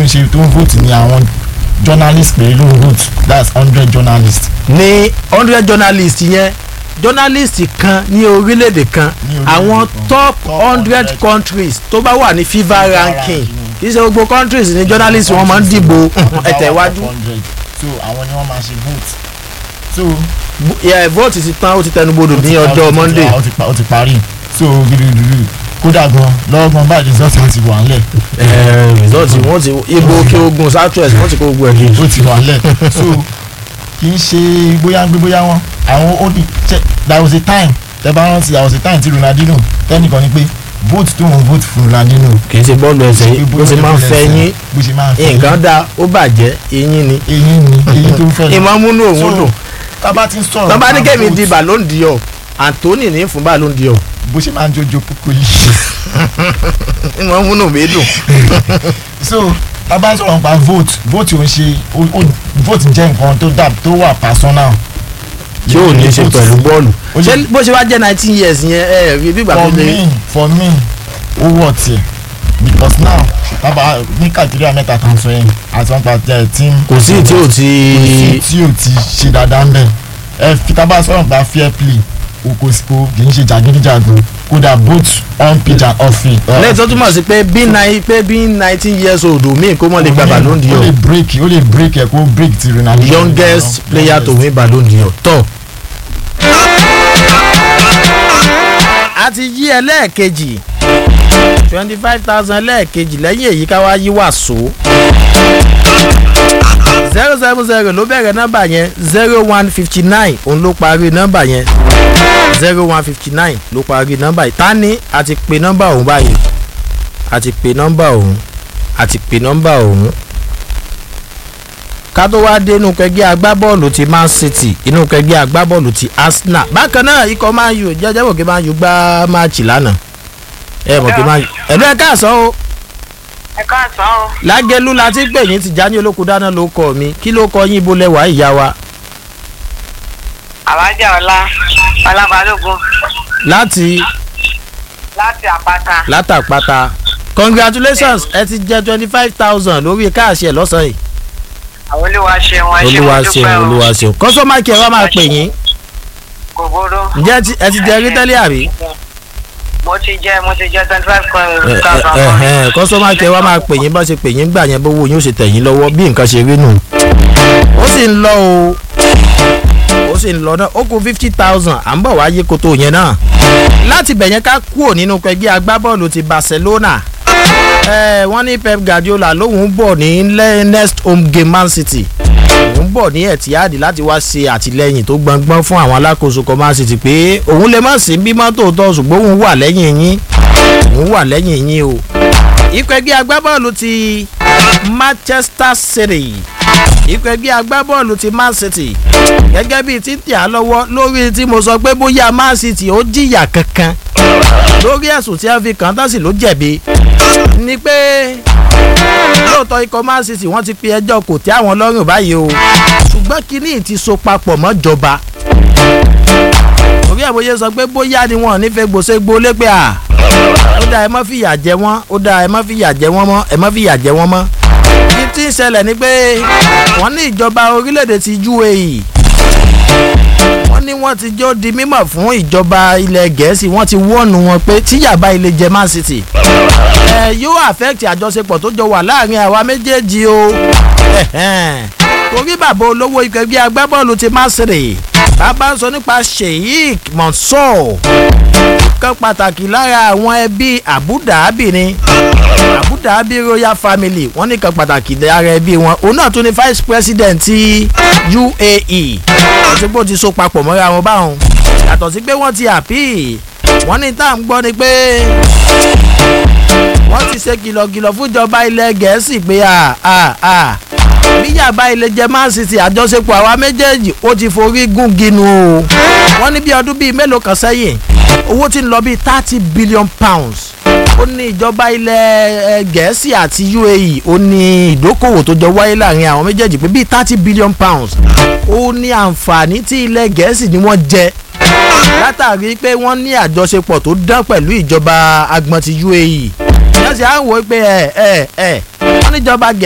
ṣe tó ń vote ni àwọn journalist pé ló ń vote that's hundred journalists ní hundred journalist yẹn journalist kan ní orílẹ̀-èdè kan Ní orílẹ̀-èdè àwọn kan. top Top hundred 100 countries tó bá wà ní fifa ranking ranking. kì í ṣe gbogbo countries ní journalist wọn máa ń dìbò ẹ̀tẹ̀ iwájú so àwọn ni wọ́n máa ṣe vote so Yeah, vote ti tán ó ti tẹnubodò ó ti ní pa- ó ọjọ́ ti- monday ó ti pa- ó ti parí so gidigidi kódà gan lọ́gbọ̀n báyìí result ti wà ńlẹ̀ Eh, result wọn ti ibo òkè ogun southwest wọn ti kó gbogbo ẹ̀ kejì. ó ti wà ńlẹ̀ so kì í ṣe bóyá ń gbé bóyá wọn àwọn ó di check there was a time tẹ bá rántí there was a time tí Ronaldinho tẹnìkan ni pé vote tó ń vote fún Ronaldinho kì í ṣe bọ́ọ̀lù ẹsẹ̀ yìí bó ṣe máa ń fẹ́ yín bó ṣe máa ń fẹ́ yín nǹkan dá ó bàjẹ́ eyín ni eyín ni eyín tó ń fẹ́ yín ìmọ̀ múnú òun dùn tábà ti ń sọ̀rọ̀ tọ́ bá ní nípa kẹ́mi vote, di ballon d'or Anthony ní fún ballon d'or bó ṣe máa ń jójo kókó yìí ìmọ̀ múnú mi dùn. so tábà sọ̀rọ̀ nípa vote vote ò ń ṣe ó- ó- vote jẹ́ nǹkan tó dà tó wà personal tí ò ní í ṣe Vote pẹ̀lú bọ́ọ̀lù Ó ṣé lè- bó ṣe wá jẹ́ nineteen years yẹn ẹ rí bí ìgbà tó for lè me for me ó wọ̀ tiẹ̀ because now tábà ní kàdúrà mẹ́ta kan sọ yẹn àti wọn pa tẹ team kò sí tí ò kò sí ti tí ò ti ṣe dáadáa ń bẹ̀ ẹ fi tábà sọ̀rọ̀ nípa fair play o kò sí kò kì í ṣe jàgídíjàgan kódà both on pitch and off field. lẹ́yìn tó túmọ̀ sí pé bí nine pé bí nineteen years old mi kó mọ̀ lè gba ballon ó lè d'or break ó lè break ẹ kó break ti Ronaldo. youngest player to win ballon d'or tọ́. a ti yí ẹlẹ́ẹ̀kejì twenty five thousand ẹlẹ́ẹ̀kejì lẹ́yìn èyí ká wá yí wàsó zero seven zero ló bẹ̀rẹ̀ nọ́mbà yẹn zero one fifty nine òun ló parí nọ́mbà yẹn zero one fifty nine ló parí nọ́mbà yìí ta ni a ti pe nọ́mbà òun báyìí a ti pe nọ́mbà òun a ti pe nọ́mbà òun ká tó wá dé inú kẹgbẹ́ agbábọ́ọ̀lù ti man city inú kẹgbẹ́ agbábọ́ọ̀lù ti arsenal bákan náà ikọ̀ man u jẹ́jẹ́ mọ̀ kí man u gbá máàcì lánàá ẹ mọ̀ kí man u ẹ̀lú ẹ̀ káàsán o ẹ káàsán o lágẹ̀lú la ti gbè yín ti já ní olóko dáná ló kọ mi kí ló kọ yín ibo lẹwà ìyá wa àwájà ọlá ọlábalógun láti láti àpáta látàpáta congratulations ẹ ti jẹ twenty five thousand lórí káàṣì ẹ lọ́sàn-án yìí àwọn olúwa ṣeun ẹ ṣeun olúwa dúpẹ́ ṣeun o. olúwa ṣeun kọ́sọ́mà kí ẹ wá máa pè yín kò burú. ǹjẹ́ ẹ ti- ẹ ti jẹ rí tẹ́lẹ̀ àbí mo ti jẹ mo ti jẹ twenty five ẹ thousand. ẹ ẹ kọ́sọ́mà kí ẹ wá máa pè yín bá ṣe pè yín gbà yẹn bówó yín ó ṣe tẹ̀ yín lọ́wọ́ bí nǹkan ṣe rí nù ó sì ń lọ o ó sì ń lọ náà ó kù fifty thousand à ń bọ̀ wá yé koto yẹn náà láti bẹ̀ yẹn ká kúrò nínú ẹgbẹ́ agbábọ́ọ̀lù ti barcelona ẹ wọ́n ní pep guardiola lóun bọ̀ ní le- next home game man city òun bọ̀ ní etihad láti wá ṣe àtìlẹyìn tó gbọngbọ́n fún àwọn alákòóso kan man city pé òun lè má sí bímọ tòótọ́ ṣùgbọ́n òun wà lẹ́yìn yín òun wà lẹ́yìn yín o ikọ̀ ẹgbẹ́ agbábọ́ọ̀lù ti manchester city ikọ̀ ẹgbẹ́ agbábọ́ọ̀lù ti man city gẹ́gẹ́ bíi títí à lọ́wọ́ lórí tí mo sọ pé bóyá man city ó jìyà kankan lórí ẹ̀sùn tí wọ́n fi kàn án tán sì ló jẹ̀bi ni pé lóòótọ́ ikọ̀ man city wọ́n ti pe ẹjọ́ kò tẹ́ àwọn lọ́rùn báyìí o ṣùgbọ́n kínní ti so papọ̀ mọ́jọba orí ẹ̀ bóyá sọ pé bóyá ni wọn ò ní fẹ́ gbòsè gbolé pé à ó dáa ẹ má fìyà jẹ wọ́n ó dáa ẹ má fìyà jẹ wọ́n mọ́ ẹ má fìyà jẹ wọ́n mọ́ kí tí ń ṣẹlẹ̀ ni pé wọ́n ní ìjọba orílẹ̀-èdè ti UAE wọ́n ní wọ́n ti jó di mímọ̀ fún ìjọba ilẹ̀ gẹ̀ẹ́sì wọ́n ti wọ́ọ̀nù wọn pé tíyàbá ilé jẹ man city ẹ yóò affect àjọṣepọ̀ tó jọ wà láàrin àwa méjèèjì o torí bàbá olówó ikọ̀ ẹgbẹ́ agbábọ́ọ̀lù ti man city bàbá ń sọ nípa sheikh mansour kan pàtàkì lára àwọn ẹbí abu dhabi ni abu dhabi royal family wọ́n ní kan pàtàkì lára ẹbí wọn òun náà tún ni vice president ti uae àti pé ó ti so papọ̀ mọ́ra wọn báwọn yàtọ̀ sí pé wọ́n ti àpì wọ́n ní tá à ń gbọ́ ni pé wọ́n ti ṣe kìlọ̀kìlọ̀ fúnjọba ilẹ̀ gẹ̀ẹ́sì pé à à à bíyàbá ilé jẹ man city àjọṣepọ̀ àwa méjèèjì ó ti forí gún ginu o wọ́n ní bí ọdún bíi mélòó kan sẹ́yìn owó ti ń lọ bíi thirty billion pounds ó ní ìjọba ilẹ̀ gẹ̀ẹ́sì àti uae ó ní ìdókòwò tó jọ wáyé láàrin àwọn méjèèjì pé bíi thirty billion pounds ó ní àǹfààní tí ilẹ̀ gẹ̀ẹ́sì ni wọ́n jẹ látàrí pé wọ́n ní àjọṣepọ̀ tó dán pẹ̀lú ìjọba agbọ̀n ti uae yẹ́n sì á wò ó pé ẹ̀ ẹ̀ ẹ̀ wọ́n níjọba gẹ̀ẹ́sì.